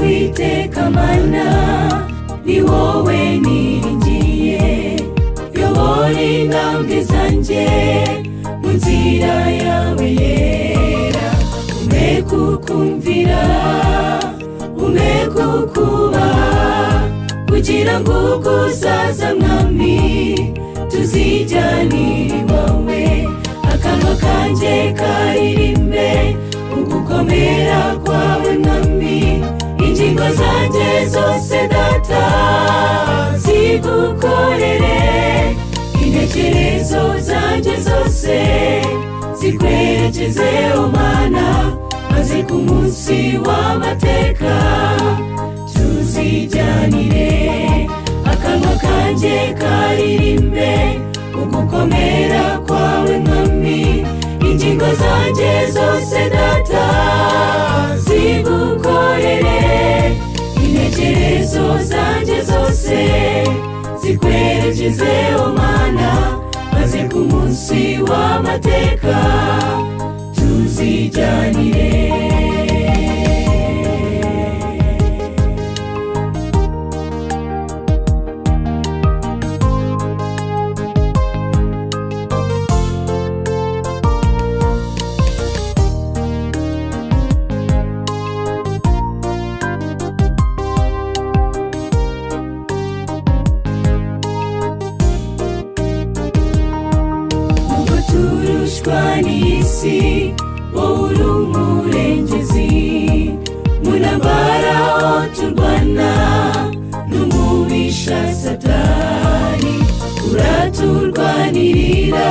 uwiteka mana ni wowe niringiye yobora intambwe zanjye mu nzira yawe yera umwe kukumvira umwe kukubaha kugira ngo ubwo uzaza mwami tuzijyanire iwawe akanwa kanjye karirimbe ugukomera kwawe mwami ingingo zanjye zose data zigukorere intekerezo zanjye zose zikwerekeze umana maze ku munsi w'amateka tuzijyanire akanwa kanjye karirimbe ugukomera kwawe mwami ingingo zanjye zose data zigukorere intekerezo zanjye zose zikwerekeze umana maze ku munsi w'amateka tuzijyanire Nubwo turushwa n'isi wowe uri umurengezi munabara aho turwana n'umubisha satani uraturwanirira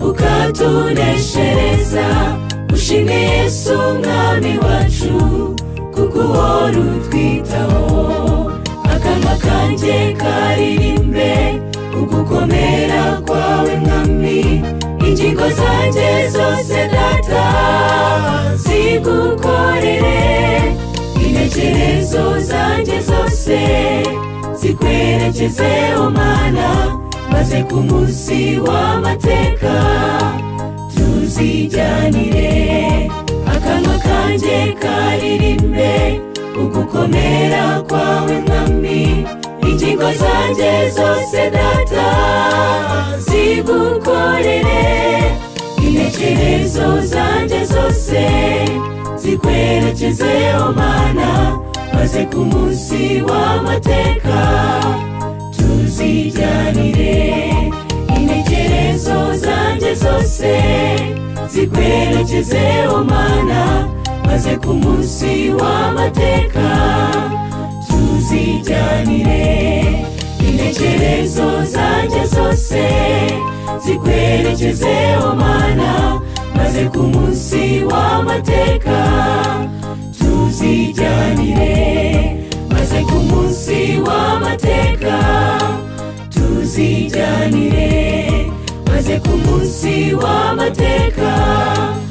ukatuneshereza ushime yesu umwami wacu kuko uhora utwitaho akanwa kanjye karirimbe ugukomera kwawe mwami ingingo zanjye zose data zigukorere intekerezo zanjye zose zikwerekeze umana maze ku munsi w'amateka tuzijyanire akanwa kanjye karirimbe ugukomera kwawe mwami ingingo zanjye zose data zigukorere intekerezo zanjye zose zikwerekeze umana maze ku munsi w'amateka tuzijyanire intekerezo zanjye zose zikwerekeze umana maze ku munsi w'amateka tuzijyanire intekerezo zanjye zose zikwerekeze umana maze ku munsi w'amateka tuzijyanire maze ku munsi w'amateka tuzijyanire maze ku munsi w'amateka